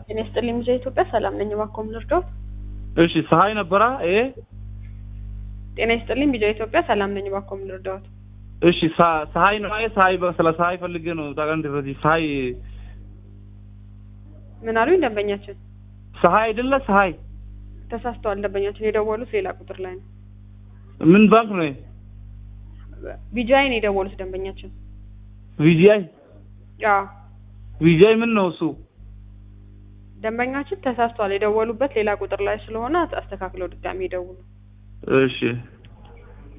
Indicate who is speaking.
Speaker 1: ጤና ይስጥልኝ ሚዲያ ኢትዮጵያ ሰላም ነኝ። እባክዎ ምን ልርዳዎት?
Speaker 2: እሺ ፀሐይ ነበራ ይሄ
Speaker 1: ጤና ይስጥልኝ ሚዲያ ኢትዮጵያ ሰላም ነኝ። እባክዎ ምን ልርዳዎት?
Speaker 2: እሺ ሳ- ፀሐይ ነው ይሄ ፀሐይ በ- ስለ ፀሐይ ፈልጌ ነው ታውቃለህ በዚህ ፀሐይ
Speaker 1: ምን አሉኝ? ደንበኛችን
Speaker 2: ፀሐይ አይደለ ፀሐይ
Speaker 1: ተሳስተዋል። ደንበኛችን የደወሉት ሌላ ቁጥር ላይ ነው።
Speaker 2: ምን ባንክ ነው ይሄ
Speaker 1: ቢጃይ ነው የደወሉት ደንበኛችን።
Speaker 2: ቪጂአይ
Speaker 1: አዎ
Speaker 2: ቪጂአይ ምን ነው እሱ
Speaker 1: ደንበኛችን ተሳስተዋል። የደወሉበት ሌላ ቁጥር ላይ ስለሆነ አስተካክለው ድጋሚ ይደውሉ።
Speaker 2: እሺ